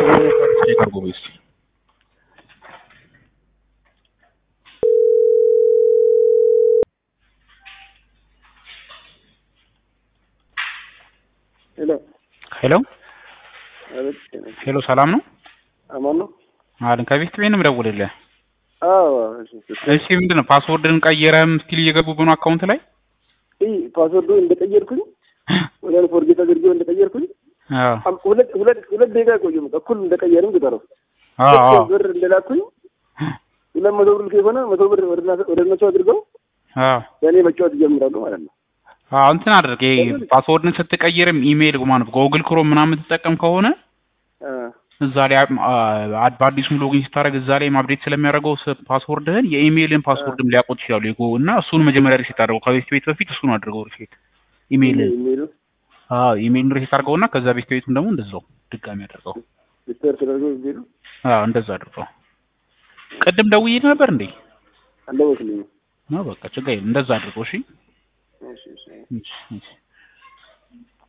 ቼክ አድርጎ በይ እስኪ ሄሎ ሄሎ አቤት ሄሎ ሰላም ነው አማን ነው አለን ከቤት ቤት ነው የምደውልልህ አዎ እሺ እሺ ምንድን ነው ፓስወርድን ቀይረህም ስቲል እየገቡብህ ነው አካውንት ላይ እይ ፓስወርዱ እንደቀየርኩኝ ወዲያውኑ ፎርጌት አድርጌው እንደቀየርኩኝ አዎ አም- ሁለት ሁለት ሁለት ደቂቃ ቆየም እኩል እንደቀየርም ግጠረው አዎ አዎ ብር እንደላኩኝ ሁለት መቶ ብር ከሆነ መቶ ብር ወደ እነሱ- ወደ እነሱ አድርገው አዎ ያኔ መጫወት ይጀምራሉ ማለት ነው። አዎ እንትን አድርግ ይሄ ፓስወርድን ስትቀይርም ኢሜይል ማለት ጎግል ክሮም ምናምን የምትጠቀም ከሆነ አ እዛ ላይ አ- በአዲሱም ሎጊን ስታደርግ እዛ ላይ አፕዴት ስለሚያደርገው ስ- ፓስወርድህን የኢሜይልን ፓስወርድም ሊያውቁት ይችላሉ። የጎ እና እሱን መጀመሪያ ሪሴት አድርገው ከቤት ቤት በፊት እሱን አድርገው ሪሴት ኢሜይልን የሚሉ አዎ ኢሜይልን ሪሴት አድርገውና ከዛ ቤት ቤቱን ደግሞ እንደዛው ድጋሚ አድርገው ሪስቶር ተደርገው የሚሉ አዎ እንደዛ አድርገው። ቅድም ደውዬ ነበር እንዴ? አለወክልኝ ነው በቃ ችግር የለም እንደዛ አድርገው። እሺ እሺ እሺ እሺ እሺ